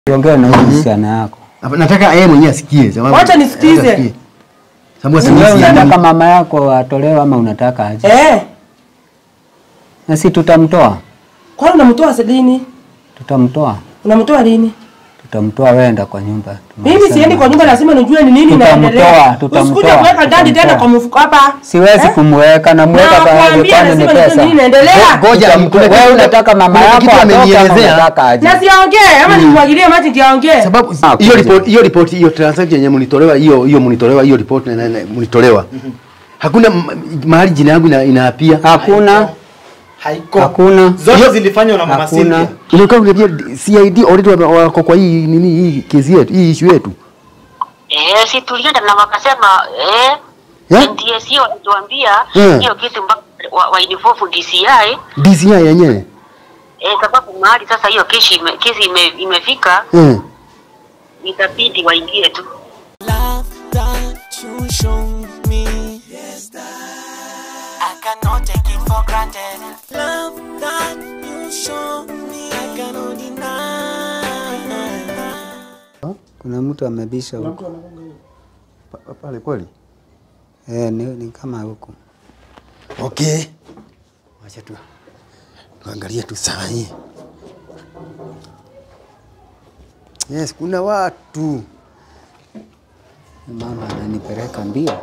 Ongea na huyu msichana yako. Hapa, nataka yeye mwenyewe asikie sababu Wacha nisikize. asikie. Sababu Wewe asikie unataka mama yako atolewe ama unataka aje? Eh, Na si tutamtoa, kwani unamtoa lini? tutamtoa, Unamtoa lini? tutamtoa. Wenda kwa nyumba. Mimi siendi kwa nyumba, lazima nijue ni nini Tutamtoa, inaendelea. tutamtoa, Usikuje kuweka ndani tena tutamtoa. kwa mfuko hapa. Siwezi Eh? kumweka na mweka Na pale kuambia kwani ni lazima nijue pesa. nini inaendelea. Ngoja, Tutamtoa. kuna kitu- Wewe unataka mama kuna yako kitu atoke ama amenielezea. unataka aje? Na siongee ama nimwagilie maji ndio aongee. sababu Ah, hiyo kuja. report hiyo report hiyo transaction yenye mlitolewa hiyo hiyo mlitolewa hiyo report na- na- na- mlitolewa hakuna m- mahali jina yangu ina- inaapia Hakuna, haiko hakuna. zote zilifanywa na mama Hakuna. Cynthia. Unakaa kuniambia CID already wame- wako kwa hii nini hii kesi yetu hii issue yetu Eh, si tulienda na wakasema eh, Eh? NTSC walituambia Eh. hiyo kitu mpaka wa, wa involve DCI DCI yenyewe eh, sababu mahali sasa hiyo kesi ime, kesi ime, imefika eh itabidi waingie tu. love that you show me. Yes, that I cannot take it for granted. Love that you show me, I cannot deny. Kuna mtu amebisha huko. Pa- pale kweli Eh, ni, ni kama huko. okay wacha tu tuangalie tu saa hii yes kuna watu Mama ananipeleka mbio.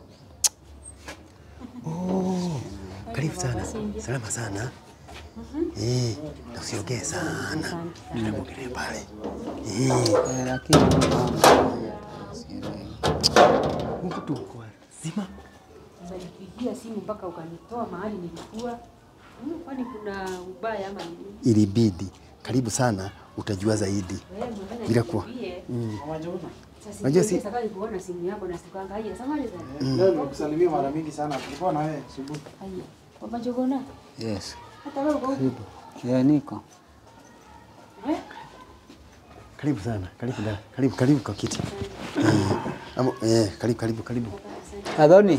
karibu sana salama sana eh na usiongee sana tunaongelea pale eh Eh, lakini mama sielewi. huku tu kwa zima Umenipigia simu mpaka ukanitoa mahali nilikuwa. Hmm, Kwani kuna ubaya ama nini? ilibidi karibu sana utajua zaidi Wewe umefanya bila kuwa nikimbie. Sasa Unajua si- si safari kuona simu yako na sikanga haya. Samahani sana. Leo nimekusalimia mara mingi sana. Tulikuwa na wewe asubuhi. Haya. Baba Jogona. Yes. Hata wewe uko huko. Karibu. Yeah, niko. Eh? karibu sana karibu da, karibu karibu kwa kiti eh, amo, eh, karibu karibu karibu Adhoni.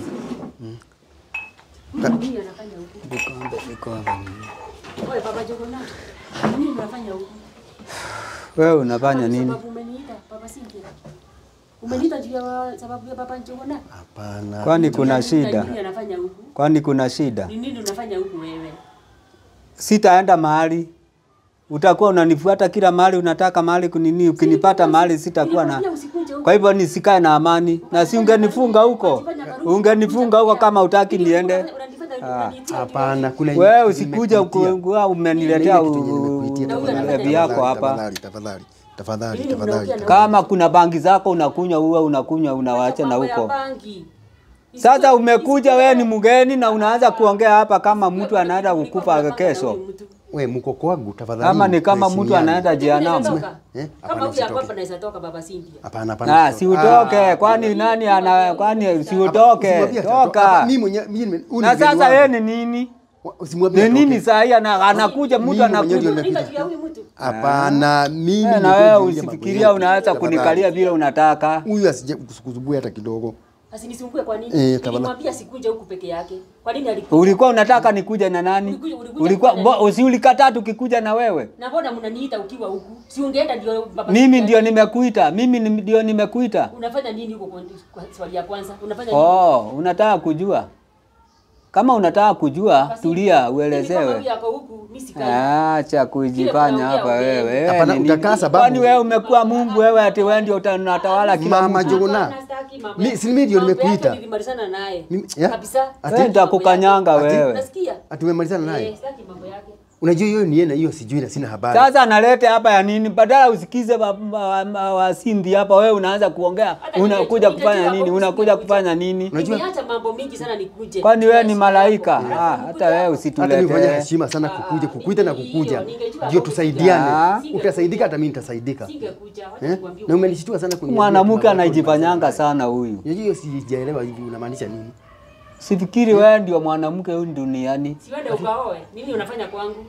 Huyu nini anafanya huko? Vikombe, vikombe. Wewe Baba Jogona. Nini unafanya huko? Wewe unafanya nini? Sababu umeniita Baba Cynthia. Umeniita juu ya sababu ya Baba Jogona. hapana Kwani kuna Na shida? Nini anafanya huko? Kwani kuna shida? Ni nini unafanya huko wewe? Sitaenda mahali. Utakuwa unanifuata kila mahali unataka mahali kunini, ukinipata mahali sitakuwa na. Nilikwambia usikuje huko. Kwa hivyo nisikae na amani, na si ungenifunga huko, ungenifunga huko kama utaki niende. Unanifanya unanitia hapana kuna Wewe usikuja nimekuitia. ukua umeniletea Ile kitu yenye nimekuitia, u- tafadhali, ulevi yako tafadhali, hapa. tafadhali tafadhali tafadhali Mimi tafadhali mnaongea na Kama kuna bangi zako unakunywa, uwe unakunywa, unawacha na Mambo ya huko. bangi. Sasa umekuja wewe ni mgeni na unaanza kuongea hapa kama mtu anaenda kukufa kesho, we mko kwangu tafadhali kama ni kama mtu tuheshimiane. anaenda jehanamu. Eh, Kama hapana, huyu usitoke. hapa anaweza toka baba Cynthia. hapana hapana Ah, si utoke, kwani nani ana kwani si utoke, Usimwambie atoke. toka. Hapa, mimi mwenyewe mimi nime- huyu ni Na mgeni sasa wangu. yeye ni nini? Wa- usimwambie Ni nini atoke. saa hii ana- anakuja mtu Mimi mwenyewe ndio anakuja. nimekuja. Nika juu ya huyu mtu. Hapana, mimi Eh, Na ndio wewe kuingilia mambo usifikiria yetu. unaweza Tafadhali. kunikalia vile unataka. Huyu asije kusukusumbua hata kidogo. Asinisumbue kwa nini? Eh, tafadhali. Nilimwambia sikuje huku peke yake. Kwa nini alikuja? Ulikuwa unataka nikuje na nani? Ulikuja- ulikuja Ulikuwa kufanya bo- si ulikataa tukikuja na wewe? Na mbona mnaniita ukiwa huku? Si ungeenda ndio baba Mimi Cynthia? ndio nimekuita, mimi ni- ndio nimekuita. Unafanya nini huko kwa, kwa swali ya kwanza? Unafanya nini? Oh, unataka kujua? Kama unataka kujua, Basi, tulia mimi kama uelezewe. huyu ako huku, mimi sikai. Acha kujifanya Kile hapa unaongea wewe. ongea. Wewe Hapana, ni nini? utakaa sababu- Kwani wewe umekuwa Mungu wewe ati wewe ndio uta- unatawala kila Mama mtu? Jogona. Hapana, sitaki mambo Mi- yake. si mimi ndio Mambo yake nimekuita. Nilimalizana naye. Mimi- ya? Kabisa. Ati- Wewe nitakukanyanga Ati- wewe. Unasikia? Atumemalizana Eh, naye. sitaki mambo yake. Unajua hiyo ni yeye hiyo sijui na sina habari. Sasa analete hapa ya nini? Badala usikize wa- wa- wa- wasindi hapa, wewe unaanza kuongea, Hata unakuja ningejua kufanya hapo nini? kusikia Unakuja kuja. kufanya nini? Unajua- Nimeacha mambo mingi sana nikuje. Kwani wewe ni Yes, malaika? hapo. Ah, hata wewe Hata mimi fanya usituletee. heshima sana kukuja, kukuita na Hiyo, kukuja. ningejua Ndio hapo tusaidiane. kuja. Utasaidika hata mimi nitasaidika. Singekuja. Wacha Eh? nikwambie. Na umenishtua sana kuniambia. Mwanamke mambo yako anajifanyanga nimalizana sana huyu. naye. Unajua hiyo sijaelewa hivi unamaanisha nini? Sifikiri wewe ndio mwanamke huyu duniani. Siwende ukaoe. Nini unafanya kwangu?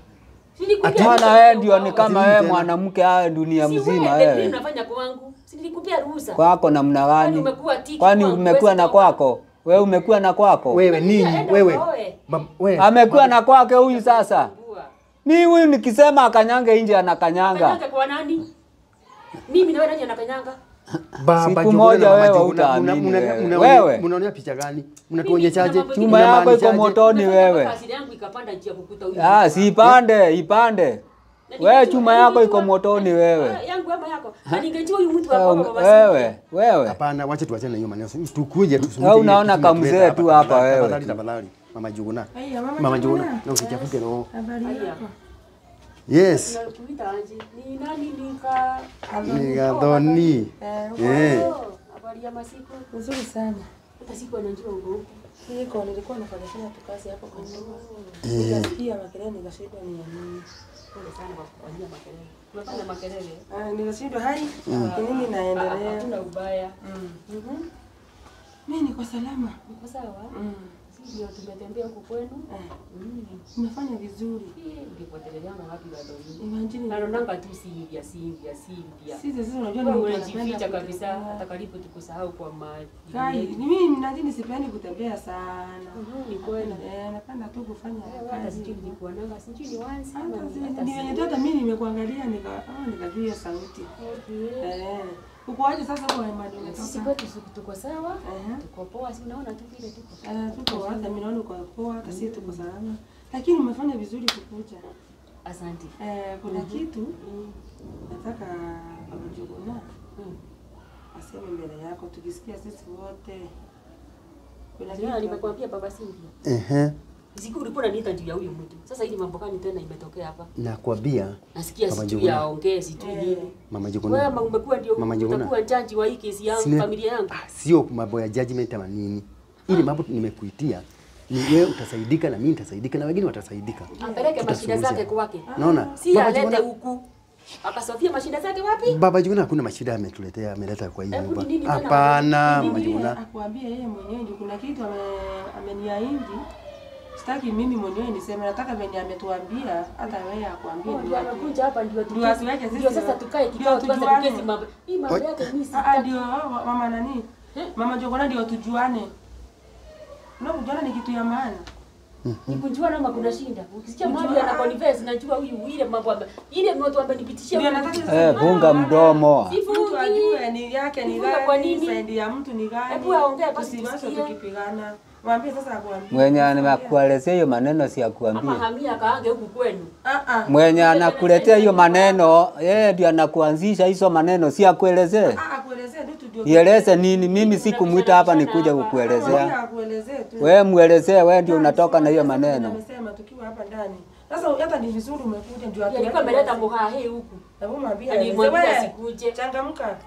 Si nilikuja Ati- ruhusa Maana wewe uende ndio ni ukaoe. kama Ati wewe tena? mwanamke haya dunia Si mzima uende, Nini wewe. unafanya kwangu? Si nilikupia ruhusa. Kwako namna Kwani gani? umekuwa tiki Kwani kwangu, umekuwa huwezi na toka? kwako? Wewe umekuwa na kwako? Wewe nini? Enda Wewe. ukaoe. Mam- wewe. Amekuwa na kwake huyu sasa. Bua. Mi huyu nikisema akanyange nje anakanyanga. Kanyaga kwa nani? Mimi na wewe nani anakanyanga? Baba Siku Njuguna moja na Mama wewe Njuguna, hutaamini muna- wewe. muna- Wewe. Mnaonea picha gani? Mnatuonyeshaje? Mimi- Chuma yako iko Mnamaanishaje? motoni wewe. Kasiri yangu ikapanda njia kukuta huyu. Ah, si ipande, ipande. Wewe chuma yako iko motoni wewe. Yangu ama yako. Na ningejua huyu mtu wa Wewe, baba baba. wewe, wewe. Hapana, wacha tuachane na hiyo maneno. Tukuje tusumbuke. Wewe unaona kitu kamzee kimetuleta tu hapa tafadhali, wewe. Tafadhali tafadhali. Mama Njuguna. Haya, mama Mama Njuguna. Njuguna, na usichafuke roho. Habari yako? Yes. Tunakuita aje? Ni nani nika Nigadhoni. Eh. Oh, Habari ya masiku. Nzuri sana. Hata siku anajua uko huko. Niko nilikuwa nafanya tu kazi hapo kwa nyumba. Nikasikia makelele nikashindwa ni ya nini. Pole sana kwa kufanyia makelele. Tunafanya makelele. Ah, nikashindwa hai. Ni nini naendelea? Hatuna ubaya. Mhm. Mimi niko salama. Uko sawa? Mm. Sisi ndio tumetembea huko kwenu. Eh, Mm. Umefanya vizuri. Ungepoteleana wapi bado hii? Imagine. Naonanga tu Silvia, Silvia, Silvia. Sisi sisi unajua Wewe ni unajificha kabisa hata karibu tukusahau kwa maji. Kai, ni mimi nadhani sipendi kutembea sana. Mhm, Ni kweli. Eh, napenda tu kufanya Hata kazi. sijui nilikuwa nanga, sijui ni once ama Hata ni si- hata ni si- wenye tu hata mimi nimekuangalia nika ah, nikajua hiyo sauti. Okay. Eh. Uko aje sasa kwa imani Sisi umetoka? kwetu siku tuko sawa. Eh. Tuko poa, si unaona tu vile tuko. Eh, tuko hata mimi naona uko poa, hata sisi tuko salama. Lakini umefanya vizuri kukuja. Asante. Eh, kuna kitu nataka Baba Njuguna Mm. aseme mbele yako tukisikia sisi wote. Kuna Ndio kitu nimekwambia baba Silvia. Ehe. Siku ulikuwa unaniita juu ya huyu mtu. Sasa hili mambo gani tena imetokea hapa? Nakwambia Nasikia Baba sijui Njuguna. aongee sijui nini. Mama Wewe Njuguna. ma- umekuwa ndio Mama Njuguna. utakuwa jaji wa hii kesi yangu, Sina- familia yangu. Ah, Sio mambo ya judgment ama nini. Ili mambo nimekuitia ni wewe utasaidika na mimi nitasaidika na wengine watasaidika. Apeleke mashida Tutasuluhisha. zake kwake. Naona? Si Baba alete Njuguna- huku. Akasofia mashida zake wapi? Baba Njuguna hakuna mashida ametuletea ameleta kwa hii Hebu nyumba. ni nini tena? Hapana, Ni Mama nini? Njuguna. akuambia yeye mwenyewe ndio kuna kitu ame, ameniahidi. Sitaki mimi mwenyewe niseme, nataka venye ametuambia hata wewe akuambie Oh, ndio ndio atu- amekuja hapa ndio Ndio tukesi. atuweke sisi Ndio sasa wa- tukae ndio kikao tuanze tujuane. kukesi mambo. Hii mambo yake mimi Ah, ah, sitaki. ndio wa- mama nani? Mama Njuguna ndio tujuane. Na kujuana ni kitu ya maana. Ni kujua ama kuna shinda. Ukisikia mahali ana confess najua huyu ile mambo ame- ile mtu ambenipitishia. Ndio nataka sasa Eh, funga mdomo. mtu ajue ni yake ni Nifunge kwa gani, nini? saidi ya mtu ni gani. Hebu aongee basi Tusiwache tusikie. tukipigana. Mwambie sasa akuambie. Mwenye anakuelezea hiyo maneno si Ama akuambia. hamia kaange huku kwenu. Ah ah. Mwenye anakuletea hiyo maneno, yeye ndio anakuanzisha hizo maneno, si akuelezee. Ah, akuelezee tu tu ndio. Ieleze nini? Mimi sikumwita hapa nikuja Mwambie kukuelezea. akuelezee tu. Wewe muelezee, wewe ndio unatoka na hiyo Sasa maneno. Amesema tukiwa hapa ndani. Sasa hata ni vizuri umekuja ndio Ndio alikuwa ameleta mboga hii huku. Hebu mwambie. Na aeleze. nilimwambia Wewe, asikuje. Changamka.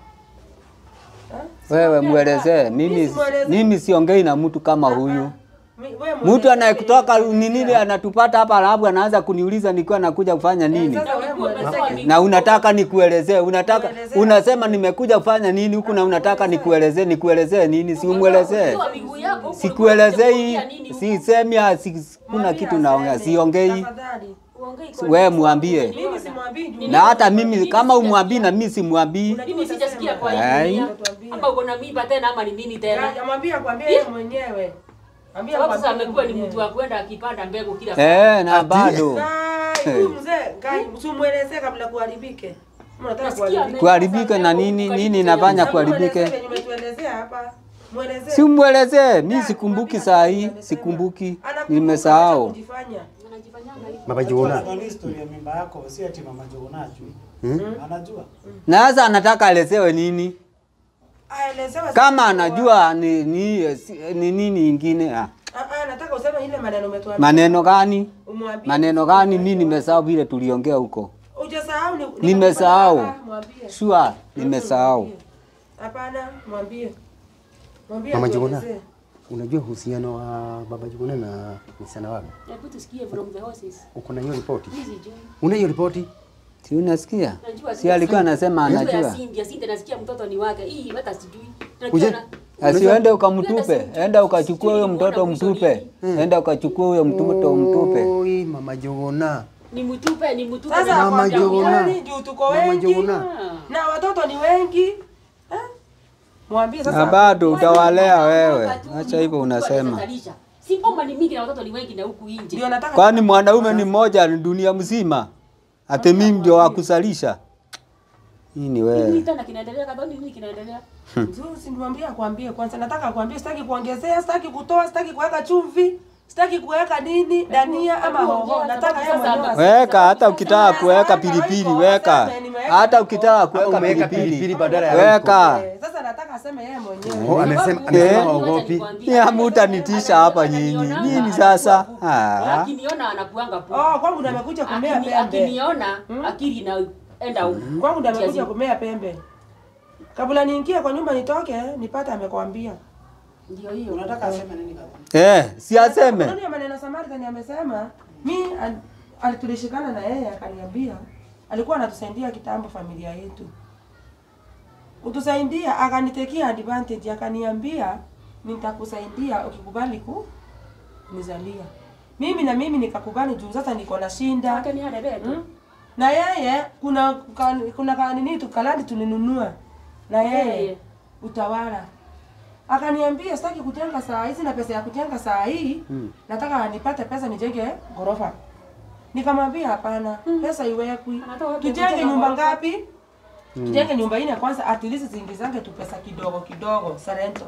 Wewe muelezee. Mimi simuelezee. mimi siongei na mtu kama huyu. Mi- wewe Mtu mwelezee anayekutoka nini ni nini anatupata hapa alafu anaanza kuniuliza nikiwa nakuja kufanya nini? Sasa wewe mwelezee. Na unataka nikuelezee, unataka Muelezee. unasema nimekuja kufanya nini huku na unataka nikuelezee, nikuelezee nini? Si umuelezee. Ukiwa miguu yako huku, Sikuelezei, ulikuwa unakuja nini huku? sisemi, si- kuna Mwambie kitu naongea, aseme. siongei. Tafadhali. Uongei kwa Wewe nini? mwambie. Mimi simwambii juu. Na hata mimi kama umwambii na mimi simwambii. Mimi sijasikia kwa Ai. nini. Ama uko na mimba tena ama ni nini tena? Ya- Mwambie akwambie yeye mwenyewe. Mwambie Sababu sasa akwambie amekuwa ni mwenyewe. mtu wa kwenda akipanda mbegu kila Eh, na bado Kai, huyu mzee, kai, usimwelezee kabla kuharibike. Kama unataka Nasikia kuharibika. kuharibika na nini nini inafanya Hebu mwelezee kuharibike? venye umetuelezea hapa. Mwelezee. Si umwelezee, mi sikumbuki saa hii, sikumbuki, Anakumbuka, acha nimesahau. kujifanya. Anajifanyanga hivi. Baba Njuguna. Anajua historia ya mimba yako, si ati mama Njuguna ajui. Anajua. Na sasa anataka alezewe nini? Aelezewe Kama sasa. anajua ni ni si- ni nini ingine ah. Ah, ah, nataka useme ile maneno umetuambia. Maneno gani? Umwambie. Maneno gani? Mi nimesahau vile tuliongea huko. Hujasahau ni Nimesahau. Ah, Mwambie. Sure, nimesahau. Hapana, mwambie. Mwambie. Mama Njuguna. atuelezee. Unajua uhusiano wa Baba Njuguna na msichana wako? Hebu tusikie from the horses. Uko na hiyo ripoti? Hizi juu. Una hiyo ripoti? Si unasikia? Najua Si alikuwa anasema Najua ya anajua. Cindy, Cindy nasikia mtoto ni wake. Hii hata sijui. Uje. Najua na- Asiende ukamtupe, enda ukachukua huyo mtoto mtupe, enda ukachukua huyo mtoto mtupe. Oi, Mama Njuguna. ni mtupe, ni mtupe. Sasa Mama akwambia Njuguna. ukweli, juu tuko Mama wengi Njuguna. na watoto ni wengi. Eh? Mwambie Na sasa. bado utawalea wewe. Wakati huu Acha ni hivyo huku unasema. wanazalisha. Si ngoma ni mingi na watoto ni wengi na huku nje. Ndio nataka Kwani mwanaume ni mmoja ni dunia mzima? Ati mimi ndio wa kusalisha? Hii ni Nini wewe. tena kinaendelea kadhoni nini kinaendelea? Nzuri, si niwaambie akwambie kwanza, nataka akwambie, sitaki kuongezea, sitaki kutoa, sitaki kuweka chumvi, sitaki kuweka nini dania ama hebu hoho. ongea, Nataka yeye sababu sasa mwenyewe ame- Weka hata ukitaka kuweka Sasa pilipili haiko, weka. sasa nimeweka Hata haiko. ukitaka kuweka Umeweka pilipili pilipili badala ya weka. Eh, Sasa nataka aseme yeye mwenyewe. Oh, amesema Sababu- amesema Eh. haogopi. Ya hamutanitisha hapa nyinyi. Nini sasa? Ah. Akiniona anakuanga po. Oh, kwangu ndo amekuja kumea Akini- pembe. Akiniona akili inaenda huko. Kwangu ndo amekuja Kiasi- kumea pembe. Kabla niingie kwa nyumba nitoke, nipate amekwambia. Ndio hiyo. Unataka aseme nini kaka? Eh, si aseme. Nani ya maneno Samaritan amesema, mi al- al- tulishikana na yeye akaniambia alikuwa anatusaidia kitambo familia yetu. Kutusaidia akanitekea advantage akaniambia nitakusaidia ukikubali ku nizalia. Mimi na mimi nikakubali juu sasa niko na shinda. Hata ni hada beto. Mm. Na yeye kuna ka- kuna kanini tukalandi tulinunua na yeye Yeye. utawala. Akaniambia sitaki kujenga saa hizi na pesa ya kujenga saa hii nataka nipate pesa nijenge ghorofa. Nikamwambia hapana, pesa iwekwi. Anataka wapi Tujenge kujenga nyumba ghorofa? ngapi? Tujenge nyumba ine kwanza, at least ziingizange tu pesa kidogo kidogo, sarento.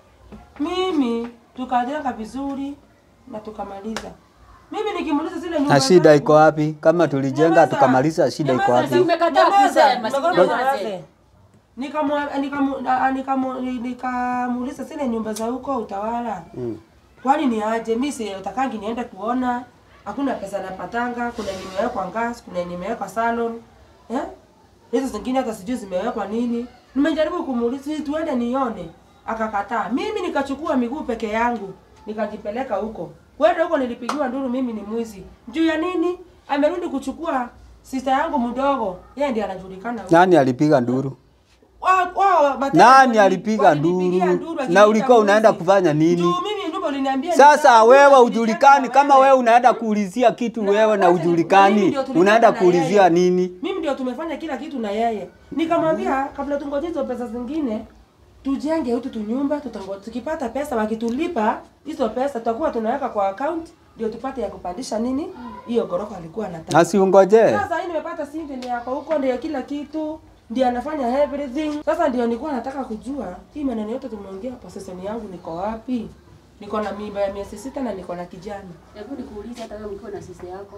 Mimi tukajenga vizuri na tukamaliza. Mimi nikimuuliza zile nyumba Na shida zangu- iko wapi? Kama tulijenga Nyamaza. tukamaliza, shida iko Nyamaza, wapi? si Umekataa Nyamaza, kusema, si nyamaza. unyamaze. Nikamwa- nikamu- a- nikamu- nikamuuliza zile nyumba za huko utawala kwani ni aje? Mi si utakangi niende kuona, hakuna pesa napatanga. Kuna yenye imewekwa gas, kuna yenye imewekwa salon eh? hizo zingine hata sijui zimewekwa nini. Nimejaribu kumuuliza "Si tuende nione, akakataa. Mimi nikachukua miguu peke yangu nikajipeleka huko. Kwenda huko nilipigiwa nduru, mimi ni mwizi. Juu ya nini? Amerudi kuchukua sister yangu mdogo, yeye ndiye anajulikana huko. Nani alipiga nduru? Wa- wa- mateka Nani wali- alipiga walinipigia nduru? wakiniita Na ulikuwa unaenda mwizi. kufanya nini? Juu mimi ndivyo uliniambia Sasa nitaka- wewe tulijenga ujulikani, kama wewe. wewe unaenda kuulizia kitu Na wewe na wote ni- na mimi ujulikani, ndio tulifanya unaenda na kuulizia yeye. nini? Mimi ndio tumefanya kila kitu na yeye. Nikamwambia kabla tungoje hizo pesa zingine tujenge hutu tunyumba, tutango tukipata pesa wakitulipa hizo pesa tutakuwa tunaweka kwa account ndio tupate ya kupandisha nini hiyo gorofa alikuwa anataka. Na siungoje. Sasa hii nimepata simu ndio yako huko ndio kila kitu ndio anafanya everything. Sasa ndio nilikuwa nataka kujua hii maneno yote tumeongea possession yangu niko wapi? Niko na mimba ya miezi sita na niko na kijana. Hebu nikuulize hata wewe ukiwa na sisi yako.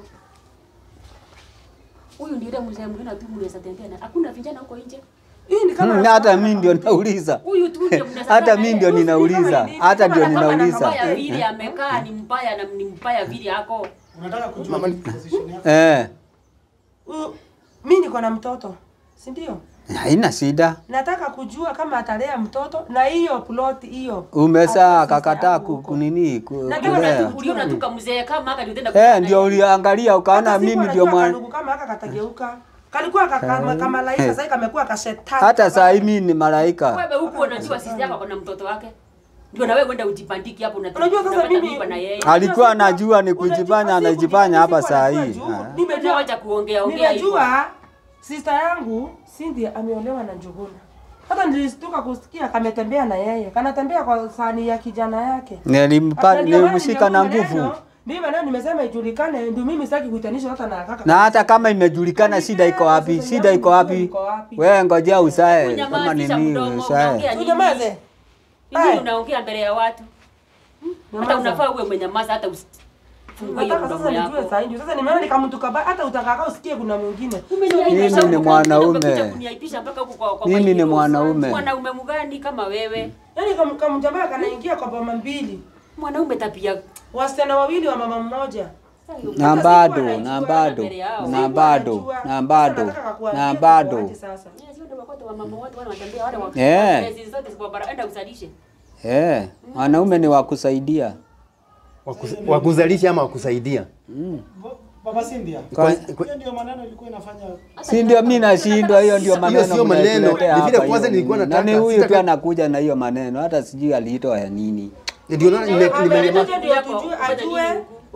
Huyu ndiye yule mzee mwingine tu mnaweza tembea na. Hakuna vijana huko nje. Hii ni kama Hmm, hata mimi ndio nauliza. Huyu tu ndio mnaweza Hata tembea mimi naye. ndio Huyu ninauliza. sijui Hata ndio kama Kama ninauliza. mbaya vile amekaa ni mbaya na ni mbaya vile yako. Unataka kujua position yako? Eh, Uh, mi niko na mtoto si ndio? haina shida. Nataka kujua kama atalea mtoto na hiyo plot hiyo. Umesa Hata kakataa sister ku- yangu huko. kunini ku- Na kama kulea. natu- Uliona tu kama mzee kama haka ndio tenda Eh, kukutana ndio naye. uliangalia ukaona Hata siku mimi ndio anajua mwana. kadugu kama haka katageuka. Kalikuwa kama kama laika sasa kamekuwa kashetani. Hata saa hii mimi ni malaika. Wewe huku unajua sisi yako kuna mtoto wake. Ndio na wewe uenda ujipandiki hapo na Unajua sasa unapata mimi mimba na yeye. Alikuwa anajua ni Unajua kujifanya, siku anajifanya hapa siku saa anajua hii. juu. Ah. Nimejua Nimejua wacha kuongea ongea hivyo. Nimejua sister yangu Cindy ameolewa na Njuguna. Hata nilistuka kusikia kametembea na yeye. Kanatembea kwa sani ya kijana yake. Nilimpa Hata ndio maana nilimshika na nimeona nguvu. maneno, Ndio maana nimesema ijulikane, ndio mimi sitaki kuitanisha hata na kaka. Na hata kama imejulikana shida iko wapi? Shida iko wapi? Wewe ngojea usae kama Unyamazisha nini mdomo, usae. unaongea nini? Unyamaze. Nini Ai. unaongea mbele ya watu? Hata Nyamaza. unafaa uwe mwenyamaza hata usifungue hiyo Nataka mdomo sasa nijue yako. saa hii. Sasa nimeona nikamtuka ba hata utakaa usikie kuna mwingine. Umeniaibisha Mimi ni huko, mwanaume. umekuja kuniaibisha mpaka huko kwa kwa Mimi kwa ni hiyo. mwanaume. Mwanaume mgani kama wewe? Yaani kama kama jamaa kanaingia kwa boma mbili. Mwanaume tabia Wasichana wawili wa mama mmoja. Na Hata bado, sikuwa na najua bado, mbele yao. na Sikuwa bado, najua. na Sasa bado, nataka kuambia na kwa bado. waje sasa. Yes, wale wakote wa mama wote wale wanatembea wale wa. Eh. Hizi zote ziko bara enda usalishe. Eh, wanaume ni wa kusaidia. Wakus- wakuzalisha ama wakusaidia Bo- Baba Cynthia. Kwa- Hiyo ndio maneno ilikuwa inafanya Si ndio mimi nashindwa, hiyo ndio Hiyo maneno sio maneno, mnatuletea ni vile hapa kwanza hiyo nilikuwa nini. nataka- Nani huyu tu sitaka- anakuja na hiyo maneno, hata sijui aliitoa ya nini. ndio naona nime- Ame- nimenyamaza. ndio tujue ajue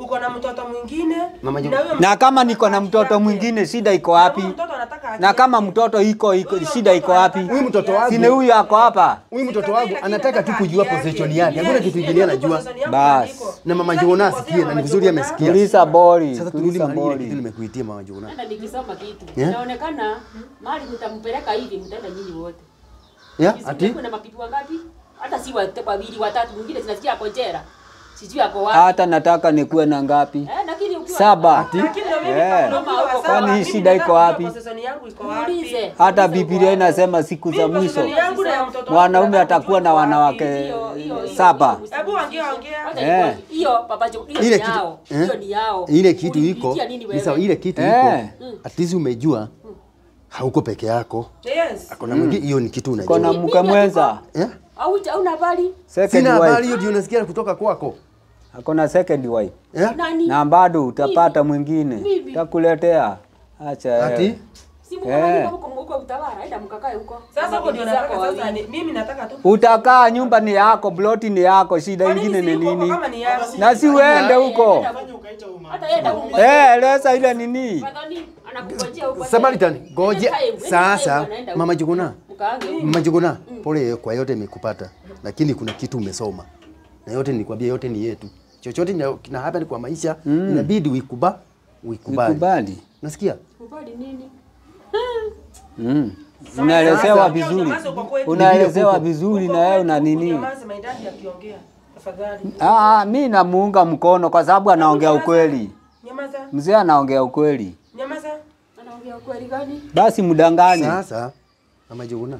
uko na mtoto mwingine Mama Juma. na huyo Na mtoto kama niko na anataka mtoto haki yake. mwingine shida iko Na wapi? huyo mtoto anataka haki Na kama yake. mtoto iko iko Huyo shida iko mtoto wapi? anataka Huyu mtoto haki wangu- Sine huyu ako hapa. Huyu mtoto Sikatai, wangu lakini anataka tu nataka kujua haki position yake. yake. Hakuna Yes, kitu yes, kingine yes, anajua. position yangu Bas. iko. Na mama Sitaki Jona kukosea asikie na ni Mama vizuri Jona. amesikia. Tuliza bori, Sasa turudi tuliza mahali ile kitu bori. nimekuitia mama Jona. Hata nikisoma kitu Yeah. inaonekana mahali mtampeleka hivi, mtaenda nyinyi wote. Yeah, Hizi ati kuna mapipi wangapi? Hata si wa- wawili watatu, mwingine zinasikia ako jera, sijui ako wapi. Hata nataka nikuwe na ngapi? Eh, lakini ukiwa Saba. Lakini ndio mimi Eh. kama ukiwa wa Kwani sawa, hii mimi shida iko nataka wapi? kujua position yangu iko wapi. Muulize. Hata Muulize Biblia uko inasema siku za Mimi mwisho position yangu na ya mtoto wangu mwanaume nataka atakuwa na kujua wapi. wanawake Hiyo- hiyo- hiyo- saba. hiyo- Hebu ongea, ongea. Wacha Eh. nikwambie, Hiyo papa Jo, hiyo ile ni kitu yao. eh? Hiyo ni yao. ile kitu iko Ulipitia nini ni sawa, wewe? ile kitu Eh. iko at least umejua hauko peke yako. Yes. Kuna mwingine hiyo ni kitu Kona unajua. mke mwenza. Eh? Au hauna habari? Second Sina habari wife. hiyo ndio unasikia kutoka kwako. Akona second wife. Eh? Nani? Na bado utapata mwingine. Mimi. Takuletea. Acha. Ati eh. Si mko Eh. huko huko utawala, enda mkakae huko. Sasa Na huko ndio mabibi nataka zako sasa wawili. ni- mimi nataka tu Utakaa nyumba ni yako, ploti ni yako, shida Kwa nini ingine si ni yuko huko nini? kama ni yangu? Na si uende huko. Fanya ukaita huyu mama. Hata yenda huko. Eh, eleza ile nini? Fadhali anakungojea huko. Samaritan, ngoje Anytime, anytime sasa anaenda mama huko. Juguna. Mkaange huko. Mama Juguna, pole kwa yote imekupata. Lakini kuna kitu umesoma. Na yote nilikwambia yote ni yetu. Chochote kina- kina happen kwa maisha inabidi uikuba uikubali. Ukubali. Nasikia? Kubali nini? Mm. Unaelezewa Sasa, vizuri. unyamaze uko kwetu. Unaelezewa vizuri Uko na wewe kwetu, una nini? unyamaze, my dad akiongea. Tafadhali. Ah, mi namuunga mkono kwa sababu anaongea ukweli. Nyamaza. Mzee anaongea ukweli. Nyamaza. Anaongea ukweli gani? Basi mdanganye. Sasa mama Juguna.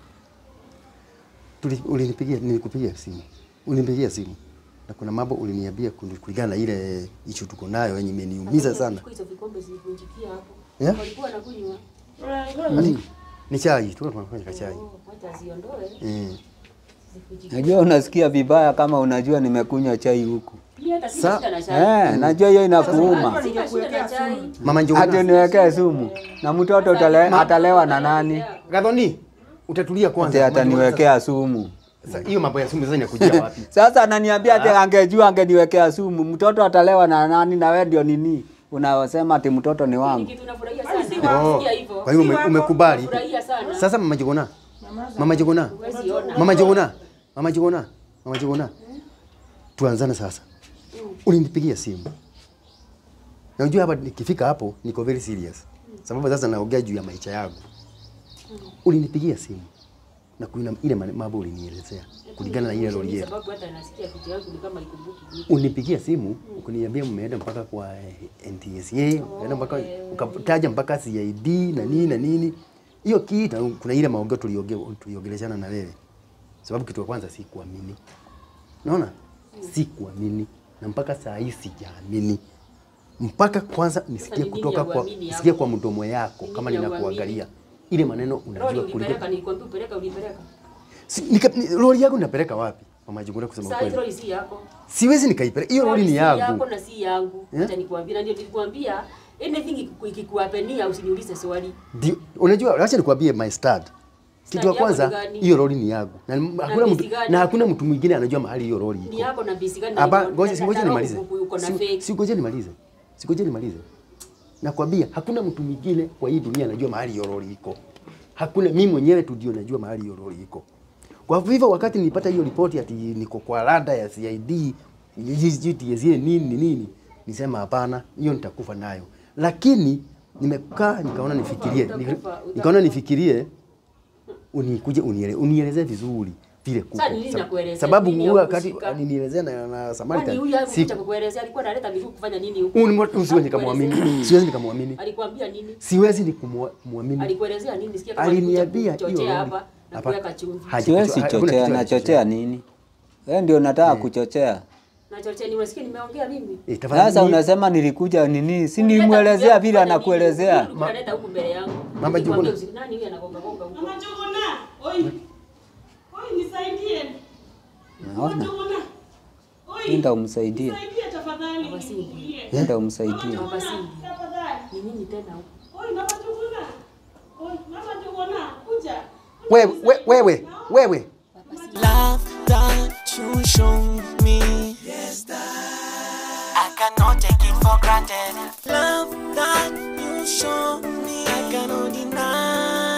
Tuli ulinipigia nilikupigia simu. Ulinipigia simu. Na kuna mambo uliniambia kuli- kulingana na ile issue tuko nayo yenye imeniumiza sana. Chukua Hizo vikombe zilivunjikia hapo. Yeah? Walikuwa wanakunywa. Ati, Ni chai, tulikuwa tunafanya kachai. Oh, Wacha ziondoe. Eh. Zifunjikie. Najua unasikia vibaya kama unajua nimekunywa chai huku. Mimi hata sina Sa- shida na chai. Eh, najua hiyo inakuuma. Sina shida na chai. Mama Hata Njuguna. niwekee sumu na mtoto utale, atalewa na nani? Gathoni, utatulia Ati kwanza. ataniwekea sumu. Sasa hiyo mambo ya sumu sasa inakujia wapi? Sasa ananiambia ati angejua angeniwekea sumu. Mtoto atalewa na nani na wewe ndio nini? Unasema ati mtoto ni Ni wangu. kitu nafurahia Kwani si sana. Oh, Sikia hivyo. Kwa hivyo ume- umekubali. Nafurahia sana. Sasa mama Njuguna. Mama Njuguna. Huwezi ona. Mama Njuguna. Mama Njuguna. Mama Njuguna. Tuanzane sasa. Ulinipigia simu. Na unajua hapa nikifika hapo niko very serious. Sababu sasa naongea juu ya maisha yangu. Ulinipigia simu. Na kuna ile mane- mambo ulinielezea kulingana na ile lori yetu. Sababu hata nasikia kitu yangu ni kama ikumbuki vitu. Unipigia simu ukaniambia mmeenda mpaka kwa eh, NTSA, ukaenda mpaka ukataja mpaka CID na nini na nini. Hiyo kitu kuna ile maongeo tuliongea tuliongeleshana na wewe. Sababu kitu ya kwanza si kuamini. Unaona? Si kuamini na mpaka saa hii sijaamini. Mpaka kwanza nisikie ni nini kutoka ya kwa uamini nisikie hapo? kwa mdomo yako Ni kama nini ya ninakuangalia. Ile maneno Lori unajua kuliko ulipeleka, nilikwambia upeleka, ulipeleka. Si- nika- ni- lori yangu napeleka wapi? Mama Juguna kusema Sasa hiyo kweli. lori si yako. Siwezi nikaipeleka. Hiyo lori ni si yangu. yako na si yangu. Eh? Acha nikwambie, na ndio nilikwambia anything ikiku- ikikuhapenia usiniulize swali. Ndio, unajua acha nikwambie my start. Kitu ya yako ni kwanza gani? hiyo lori ni yangu. Na m- hakuna bisi mtu gani? na hakuna mtu mwingine anajua mahali hiyo lori Ni iko. yako na bisi gani? Hapa na- ngoja na- si ngoja na- nimalize. uko- Uko na Si- fake. Si ngoja nimalize. Si ngoja nimalize. Nakwambia hakuna mtu mwingine kwa hii dunia anajua mahali hiyo lori iko. Hakuna mimi mwenyewe tu ndio najua mahali hiyo lori iko. Kwa hivyo wakati nilipata hiyo ripoti ati niko kwa rada ya CID, GTSA nini nini, nisema hapana, hiyo nitakufa nayo. Lakini nimekaa nikaona nifikirie, Utakufa, utakufa. nikaona nifikirie unikuje uniele, unielezee vizuri vile kuko. Sasa nini Sab- nakuelezea? Sababu Nini huyu ya wakati kushika? alinielezea na, na Kwani Samaritan huyu hakuja si kukuelezea alikuwa analeta miguu kufanya nini huko? huyu ni mtu siwezi Hakukuelezea. nikamwamini, siwezi nikamwamini, Alikwambia nini? siwezi nikamwamini. Alikuelezea nini? Sikia kama alikuja Aliniambia hiyo kuchochea lori- hapa na hapa- kuweka chumvi. haja- Siwezi hakuna kitu chochea, alichochea. nachochea nini? Wewe ndio unataka kuchochea. Na chochea ni unasikia nimeongea mimi. Eh, tafadhali Sasa ni- unasema nilikuja nini? Si Ulileta nilimwelezea kuja vile kufanya anakuelezea. nini? Unaleta huku mbele yangu. Mama Nikwambia Juguna. usi- Nani huyu anagonga gonga huko? Mama Juguna, oi. Oi nisaidie. Mama Naona. Juguna. Oi. Nenda umsaidie. Nisaidie tafadhali. Mama Cindy. Nisaidie. Nenda umsaidie. Mama Cindy. Tafadhali. Ni nini tena huko? Oi Mama Juguna. Oi Mama Juguna, kuja. wewe we- wewe wewe Love that you show me. Yes, that I cannot take it for granted. Love that you show me, I cannot deny.